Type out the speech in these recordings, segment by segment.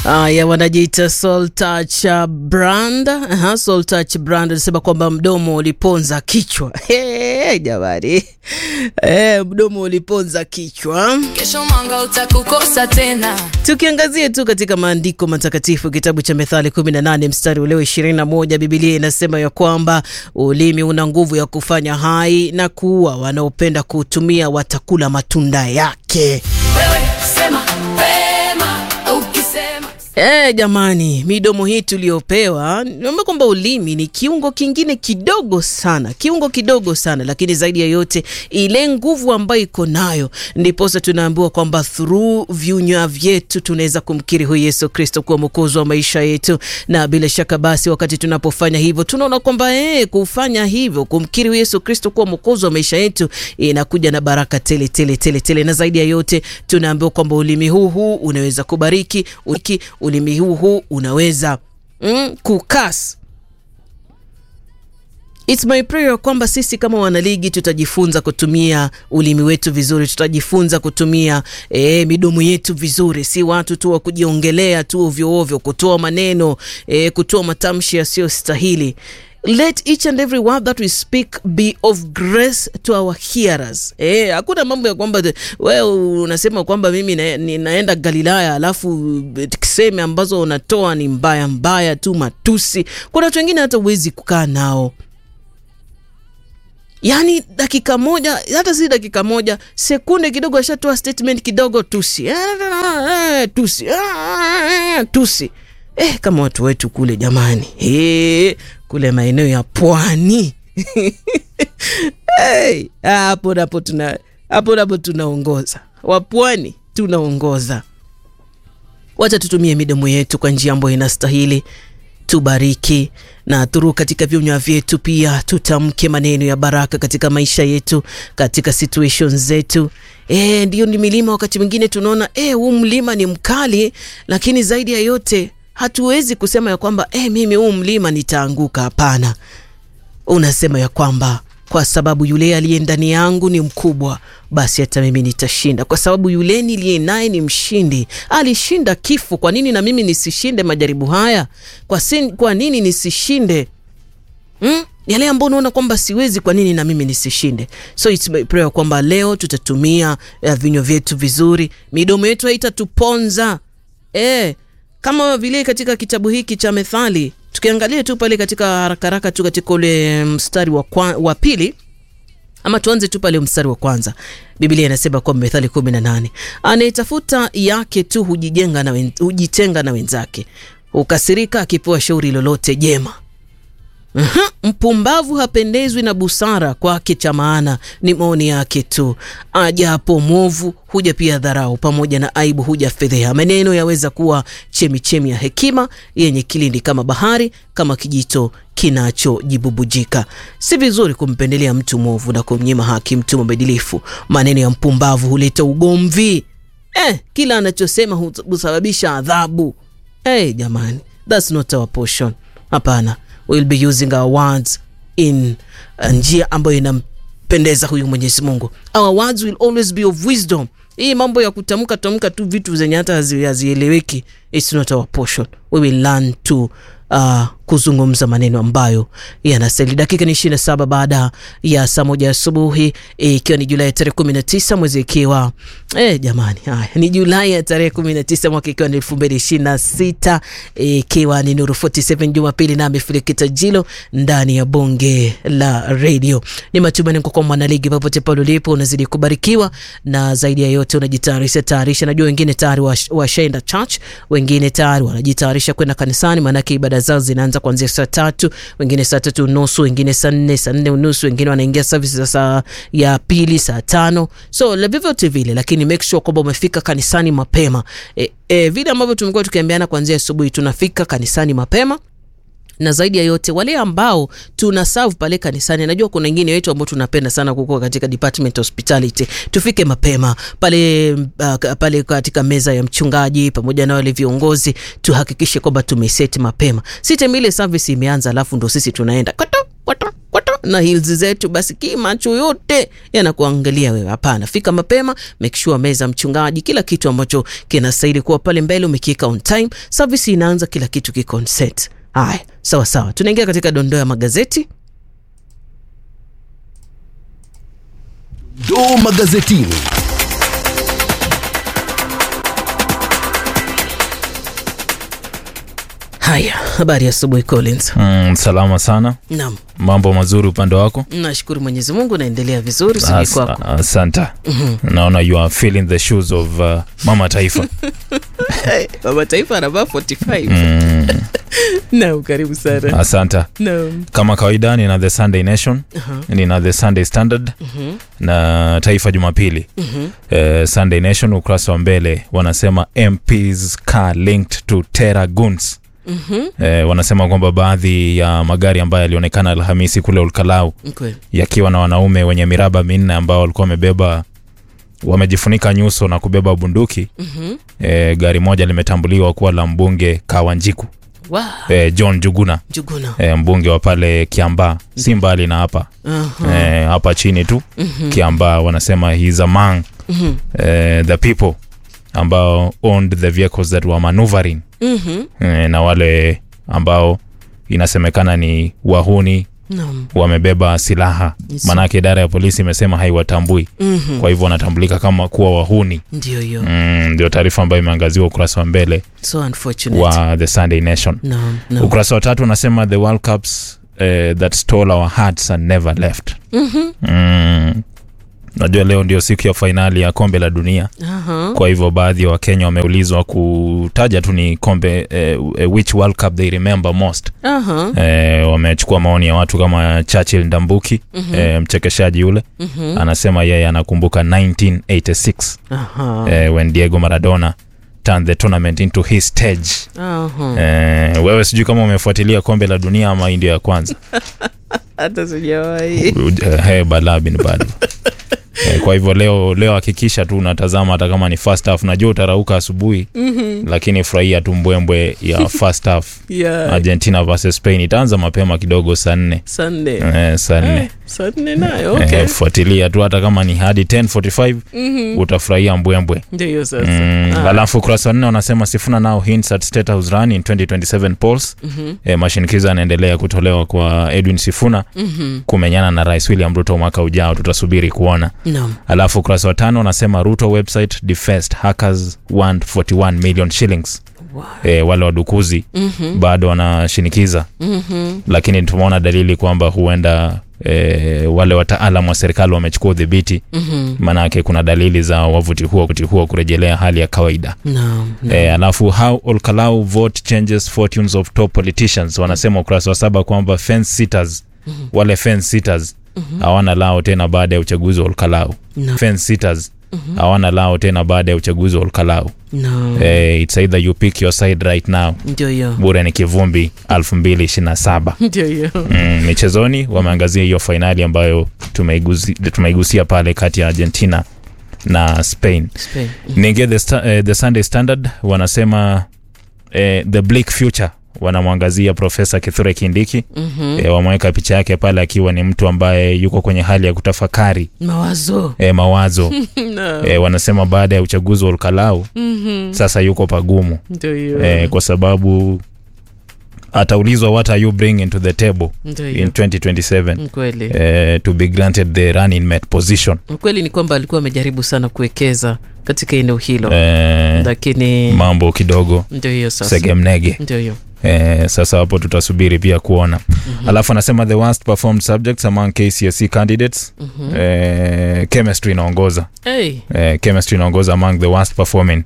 Haya, wanajiita Soul Touch Brand. Aha, Soul Touch Brand anasema kwamba mdomo uliponza kichwa. Hey, jamani hey, mdomo uliponza kichwa. Kesho mwanga utakukosa tena. Tukiangazia tu katika maandiko matakatifu, kitabu cha Methali 18 mstari ule 21, Biblia inasema ya kwamba ulimi una nguvu ya kufanya hai na kuua, wanaopenda kuutumia watakula matunda yake. Wewe sema pema, ukisema Eh, jamani, midomo hii tuliyopewa, niomba kwamba ulimi ni kiungo kingine kidogo sana, kiungo kidogo sana, lakini zaidi ya yote ile nguvu ambayo iko nayo, ndiposa tunaambiwa kwamba through vinywa vyetu tunaweza kumkiri huyu Yesu Kristo kuwa mwokozi wa maisha yetu, na bila shaka basi, wakati tunapofanya hivyo, tunaona kwamba eh, kufanya hivyo, kumkiri huyu Yesu Kristo kuwa mwokozi wa maisha yetu, inakuja na baraka tele tele tele tele, na zaidi ya yote tunaambiwa kwamba ulimi huu huu unaweza kubariki uliki, ulimi huu huu unaweza mm, kukas It's my prayer kwamba sisi kama wanaligi tutajifunza kutumia ulimi wetu vizuri, tutajifunza kutumia e, midomo yetu vizuri, si watu tu wa kujiongelea tu ovyo ovyo, kutoa maneno e, kutoa matamshi yasiyostahili. Let each and every word that we speak be of grace to our hearers. Eh, hakuna mambo ya kwamba wewe unasema kwamba mimi na, ninaenda Galilaya alafu sehemu ambazo unatoa ni mbaya mbaya tu, matusi. Kuna watu wengine hata huwezi kukaa nao yaani dakika moja hata si dakika moja sekunde kidogo ashatoa statement kidogo tusi Eh, tusi Eh, tusi eh, kama watu wetu kule jamani eh, kule maeneo ya pwani hey, hapo napo tuna hapo napo tunaongoza wapwani tunaongoza wacha tutumie midomo yetu kwa njia ambayo inastahili tubariki na thuru katika vinywa vyetu pia tutamke maneno ya baraka katika maisha yetu katika situations zetu e, ndio ni milima wakati mwingine tunaona e, huu mlima ni mkali lakini zaidi ya yote hatuwezi kusema ya kwamba e, mimi huu mlima nitaanguka hapana unasema ya kwamba kwa sababu yule aliye ndani yangu ni mkubwa, basi hata mimi nitashinda, kwa sababu yule niliye naye ni mshindi. Alishinda kifo, kwa nini na mimi nisishinde majaribu haya? Kwa, sin, kwa nini nisishinde hmm? yale ambao unaona kwamba siwezi, kwa nini na mimi nisishinde? So it's my prayer kwamba leo tutatumia uh, vinywa vyetu vizuri, midomo yetu haitatuponza eh, kama vile katika kitabu hiki cha Methali tukiangalia tu pale katika haraka haraka tu katika ule mstari wa, kwa, wa pili ama tuanze tu pale mstari wa kwanza. Biblia inasema kwa Methali kumi na nane anayetafuta yake tu hujijenga na wen, hujitenga na wenzake, hukasirika akipewa shauri lolote jema. Uhum, mpumbavu hapendezwi na busara, kwake cha maana ni maoni yake tu. Ajapo mwovu huja pia dharau, pamoja na aibu huja fedheha. Maneno yaweza kuwa chemichemi ya hekima, yenye kilindi kama bahari, kama kijito kinachojibubujika. Si vizuri kumpendelea mtu mwovu na kumnyima haki mtu mwadilifu. Maneno ya mpumbavu huleta ugomvi. Eh, kila anachosema husababisha adhabu. Eh, jamani, that's not our portion. Hapana we'll be using our words in uh, njia ambayo inampendeza huyu Mwenyezi Mungu. Our words will always be of wisdom. Hii mambo ya kutamka tamka tu vitu zenye hata hazieleweki, it's not our portion. We will learn to uh, kuzungumza maneno ambayo yanastahili. Dakika ni ishirini na saba baada ya saa moja asubuhi ikiwa e, ni Julai tarehe kumi na tisa mwezi ikiwa e, jamani, haya ni Julai ya tarehe kumi na tisa mwaka ikiwa ni elfu mbili ishirini na sita ikiwa e, ni Nuru 47 Jumapili na Filikita Jilo ndani ya bonge la redio. Ni matumaini kwa mwanaligi popote pale ulipo unazidi kubarikiwa na zaidi ya yote unajitayarisha tayarisha. Najua wengine tayari washaenda wa church, wengine tayari wanajitayarisha kwenda kanisani, maanake ibada zao zinaanza kuanzia saa tatu, wengine saa tatu unusu, wengine saa nne, saa nne unusu, wengine wanaingia service za saa ya pili saa tano. So vyovyote vile, lakini make sure kwamba umefika kanisani mapema. E, e, vile ambavyo tumekuwa tukiambiana kuanzia asubuhi, tunafika kanisani mapema na zaidi ya yote wale ambao tuna serve pale kanisani, najua kuna wengine wetu ambao tunapenda sana kukua katika department hospitality, tufike mapema pale uh, pale katika meza ya mchungaji pamoja na wale viongozi, tuhakikishe kwamba tumeseti mapema, si temile service imeanza alafu ndo sisi tunaenda koto koto koto na hills zetu, basi ki macho yote yanakuangalia wewe. Hapana, fika mapema, make sure meza mchungaji, kila kitu ambacho kinastahili kuwa pale mbele umekiweka on time. Service inaanza, kila kitu kiko on set. Haya, sawa sawa, tunaingia katika dondoo ya magazeti. Doo magazetini. Haya, habari ya asubuhi Collins. Mm, salama sana. Naam, Mambo mazuri upande wako? nashukuru Mwenyezi Mungu, naendelea vizuri, sijui As- kwako. Asante. Naona you are feeling the shoes of uh, mama taifa. Baba Taifa anavaa 45. Mm, Naam, karibu sana. asante. Naam. Kama kawaida nina the Sunday Nation, nina the Sunday Standard na Taifa Jumapili. Eh, Sunday Nation ukurasa wa mbele wanasema MPs car linked to terror goons. Eh, wanasema kwamba baadhi ya magari ambayo yalionekana Alhamisi kule Olkalau Kweli. yakiwa na wanaume wenye miraba minne ambao walikuwa wamebeba wamejifunika nyuso na kubeba bunduki Mhm. e, gari moja limetambuliwa kuwa la mbunge Kawanjiku Wow. e, John Juguna Juguna. e, mbunge wa pale Kiambaa, si mbali na hapa Aha. e, hapa chini tu Kiambaa. Wanasema he's among Mhm. e, the people ambao owned the vehicles that were maneuvering Mhm. e, na wale ambao inasemekana ni wahuni Naam. wamebeba silaha Yes. maanake idara ya polisi imesema haiwatambui Mhm. kwa hivyo wanatambulika kama kuwa wahuni Ndio hiyo. Mm, ndio taarifa ambayo imeangaziwa ukurasa wa mbele So unfortunate. wa the sunday nation Naam. Naam. ukurasa wa tatu unasema the world cups eh, that stole our hearts and never left Mhm. mm. najua leo ndio siku ya fainali ya kombe la dunia Aha. kwa hivyo baadhi ya wakenya wameulizwa kutaja tu ni kombe eh, which world cup they remember most Aha. eh, wamechukua maoni ya watu kama churchill ndambuki Mhm. eh, mchekeshaji yule Mhm. anasema yeye anakumbuka 1986 Aha. eh, when diego maradona turned the tournament into his stage Aha. eh, wewe sijui kama umefuatilia kombe la dunia ama hii ndio ya kwanza Hata sijawahi. Uj- eh, hey, balaa bin bado eh, kwa hivyo leo leo hakikisha tu unatazama hata kama ni first half najua utarauka asubuhi Mhm. lakini furahia tu mbwembwe ya first half Yeah. argentina versus spain itaanza mapema kidogo saa nne Sunday. eh, saa nne Eh, Sunday nayo. Okay. eh, fuatilia tu hata kama ni hadi 1045 Mhm. utafurahia mbwembwe Ndio hiyo sasa. Mm, Ah. alafu ukurasa wa nne wanasema Sifuna now hints at State House run in 2027 polls. Mhm. E, mashinikizo yanaendelea kutolewa kwa Edwin Sifuna Mhm. kumenyana na Rais William Ruto mwaka ujao, tutasubiri kuona. Naam. Alafu ukurasa wa tano wanasema Ruto website defaced hackers want 41 million shillings. Wow. E, wale wadukuzi Mhm. bado wanashinikiza, Mhm. lakini tumeona dalili kwamba huenda e, wale wataalam wa serikali wamechukua udhibiti, Mhm. maanake kuna dalili za wavuti huo wavuti huo kurejelea hali ya kawaida. Naam. Naam. E, alafu how Olkalau vote changes fortunes of top politicians wanasema ukurasa wa saba kwamba fence sitters wale fence sitters hawana lao tena baada ya uchaguzi wa Olkalau. Naam. Fence sitters hawana lao tena baada ya uchaguzi wa Olkalau. Naam. Eh, it's either you pick your side right now. Ndio hiyo. Bure ni kivumbi 2027. Ndio hiyo. Mm, michezoni wameangazia hiyo fainali ambayo tumeigusi, tumeigusia pale kati ya Argentina na Spain. Spain. Niingie the, sta- eh, the Sunday Standard wanasema eh, the bleak future wanamwangazia Profesa Kithure Kindiki Mhm. eh, wameweka picha yake pale akiwa ni mtu ambaye yuko kwenye hali ya kutafakari Mawazo. eh, mawazo Naam. eh, wanasema baada ya uchaguzi wa Olkalau Mhm. sasa yuko pagumu Ndio hiyo. eh, kwa sababu ataulizwa what are you bringing to the table Ndio in hiyo. 2027 Kweli. eh, to be granted the running mate position Ukweli ni kwamba alikuwa amejaribu sana kuwekeza katika eneo hilo eh, lakini mambo kidogo ndio hiyo sasa. segemnege Ndio hiyo. Eh, sasa hapo tutasubiri pia kuona mm-hmm. alafu anasema the worst performed subjects among KCSE candidates mm-hmm. eh, chemistry inaongoza Hey. eh, chemistry inaongoza among the worst performing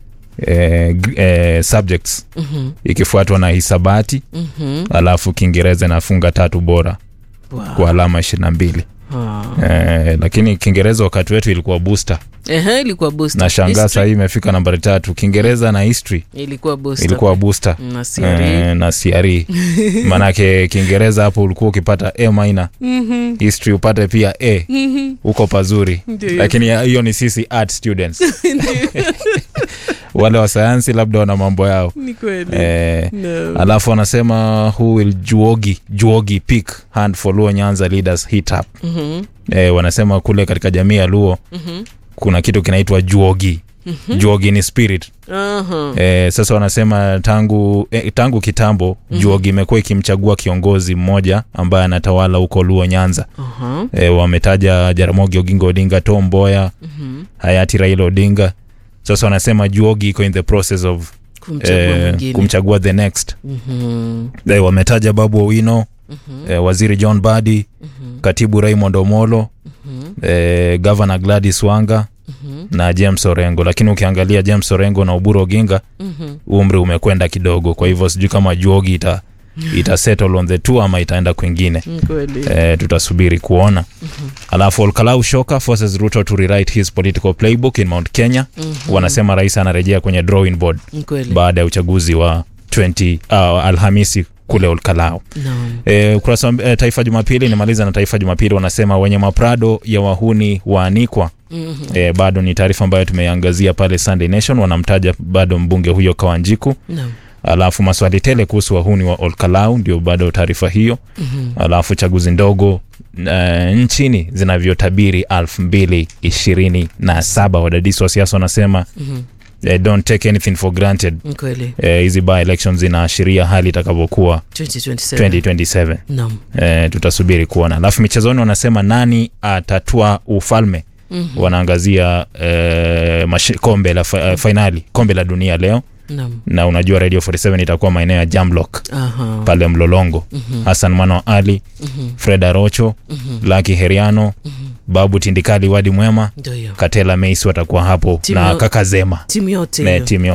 eh, g- eh, subjects Mhm. ikifuatwa na hisabati Mhm. alafu kiingereza inafunga tatu bora Wow. kwa alama ishirini na mbili Ah. eh, lakini kiingereza wakati wetu ilikuwa booster Ehe, ilikuwa booster. na shangaa History sahii imefika nambari tatu kiingereza na history ilikuwa booster. ilikuwa booster na CRE. eh, na CRE manake kiingereza hapo ulikuwa ukipata a minor Mhm. history upate pia a Mhm. huko pazuri Ndio. lakini ya- hiyo ni sisi art students wale wa sayansi labda wana mambo yao ni kweli eh, no. alafu wanasema who will juogi juogi pick hand for luo nyanza leaders hit up Mhm, eh, wanasema kule katika jamii ya luo mhm, kuna kitu kinaitwa juogi juogi ni spirit aha. eh, sasa wanasema tangu eh, tangu kitambo juogi imekuwa ikimchagua kiongozi mmoja ambaye anatawala huko luo nyanza Aha. e, wametaja jaramogi oginga odinga tom mboya Mhm. hayati raila odinga sasa wanasema juogi iko in the process of kumchagua eh, mwingine kumchagua the next Mhm, e, wametaja babu owino e, waziri john badi katibu raymond omolo e, gavana gladys wanga na james orengo lakini ukiangalia james orengo na uburu oginga mhm. umri umekwenda kidogo kwa hivyo sijui kama juogi ita, ita settle on the two ama itaenda kwingine Ni kweli e, tutasubiri kuona alafu olkalau shoka forces ruto to rewrite his political playbook in mount kenya wanasema rais anarejea kwenye drawing board Ni kweli baada ya uchaguzi wa 20 uh, alhamisi kule olkalau Naam. e, ukurasa wa e, taifa jumapili nimaliza na taifa jumapili wanasema wenye maprado ya wahuni waanikwa Mhm. e, bado ni taarifa ambayo tumeiangazia pale sunday nation wanamtaja bado mbunge huyo kawanjiku Naam. alafu maswali tele kuhusu wahuni wa olkalau ndio bado taarifa hiyo Mhm. alafu chaguzi ndogo uh, nchini zinavyotabiri elfu mbili ishirini na saba wadadisi wa siasa wanasema Mhm. eh, don't take anything for granted Ni kweli Eh, hizi by elections zinaashiria hali itakavyokuwa 2027 2027 Naam. eh, tutasubiri kuona alafu michezoni wanasema nani atatua ufalme Mhm. wanaangazia eh, mashi- kombe la fa, eh, fainali kombe la dunia leo Naam. na unajua radio 47 itakuwa maeneo ya jamlock Aha. pale mlolongo Mhm. hassan mano ali Mhm. fred arocho Mhm. laki heriano babu tindikali wadi mwema Ndio hiyo katela meis watakuwa hapo Timu na ya- kaka zema timu yote na hiyo. timu